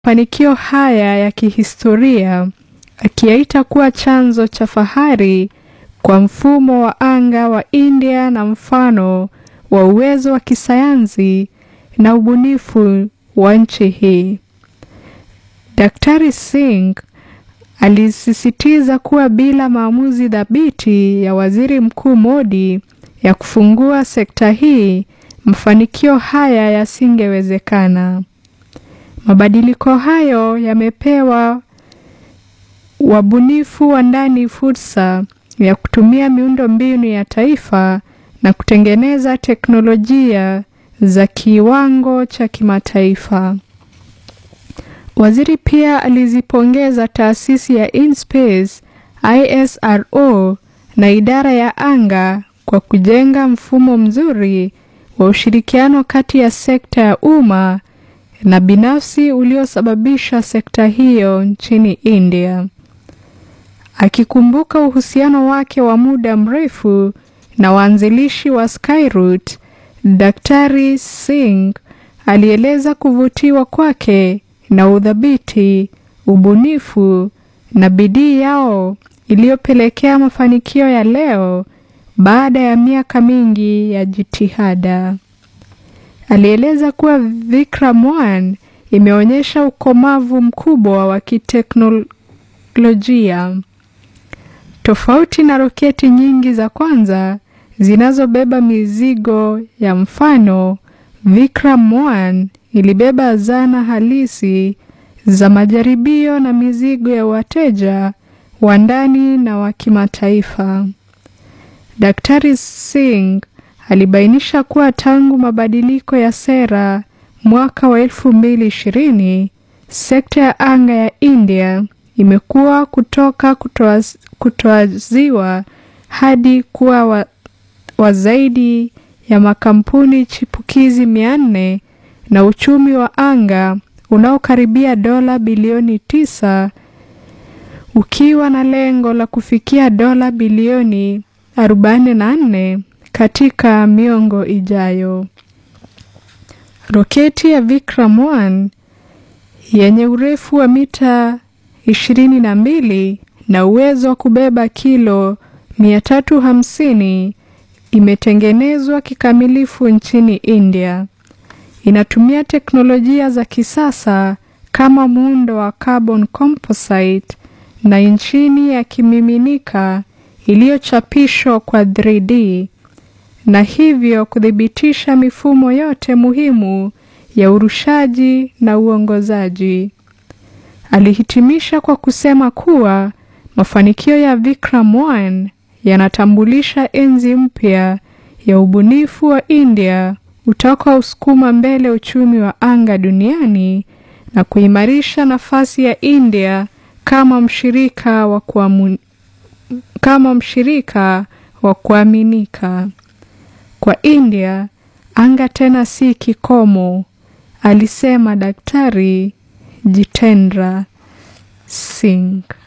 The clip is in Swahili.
mafanikio haya ya kihistoria akiyaita kuwa chanzo cha fahari kwa mfumo wa anga wa India na mfano wa uwezo wa kisayansi na ubunifu wa nchi hii. Daktari Singh alisisitiza kuwa bila maamuzi thabiti ya Waziri Mkuu Modi ya kufungua sekta hii, mafanikio haya yasingewezekana. Mabadiliko hayo yamepewa wabunifu wa ndani fursa ya kutumia miundo mbinu ya taifa na kutengeneza teknolojia za kiwango cha kimataifa. Waziri pia alizipongeza taasisi ya InSpace ISRO na idara ya anga kwa kujenga mfumo mzuri wa ushirikiano kati ya sekta ya umma na binafsi uliosababisha sekta hiyo nchini India. Akikumbuka uhusiano wake wa muda mrefu na waanzilishi wa Skyroot, Daktari Singh alieleza kuvutiwa kwake na udhabiti, ubunifu na bidii yao iliyopelekea mafanikio ya leo baada ya miaka mingi ya jitihada. Alieleza kuwa Vikram 1 imeonyesha ukomavu mkubwa wa kiteknolojia. Tofauti na roketi nyingi za kwanza zinazobeba mizigo ya mfano, Vikram 1 ilibeba zana halisi za majaribio na mizigo ya wateja wa ndani na wa kimataifa. Daktari Singh alibainisha kuwa tangu mabadiliko ya sera mwaka wa 2020, sekta ya anga ya India imekuwa kutoka kutoaziwa hadi kuwa wa, wa zaidi ya makampuni chipukizi mia nne na uchumi wa anga unaokaribia dola bilioni tisa ukiwa na lengo la kufikia dola bilioni 44 katika miongo ijayo. Roketi ya Vikram 1 yenye urefu wa mita 22 na uwezo wa kubeba kilo 350 imetengenezwa kikamilifu nchini India. Inatumia teknolojia za kisasa kama muundo wa carbon composite na injini ya kimiminika iliyochapishwa kwa 3D na hivyo kuthibitisha mifumo yote muhimu ya urushaji na uongozaji. Alihitimisha kwa kusema kuwa mafanikio ya Vikram 1 yanatambulisha enzi mpya ya ubunifu wa India utakaosukuma mbele uchumi wa anga duniani na kuimarisha nafasi ya India kama mshirika wa kuamu, kama mshirika wa kuaminika. Kwa India, anga tena si kikomo, alisema Daktari Jitendra Singh.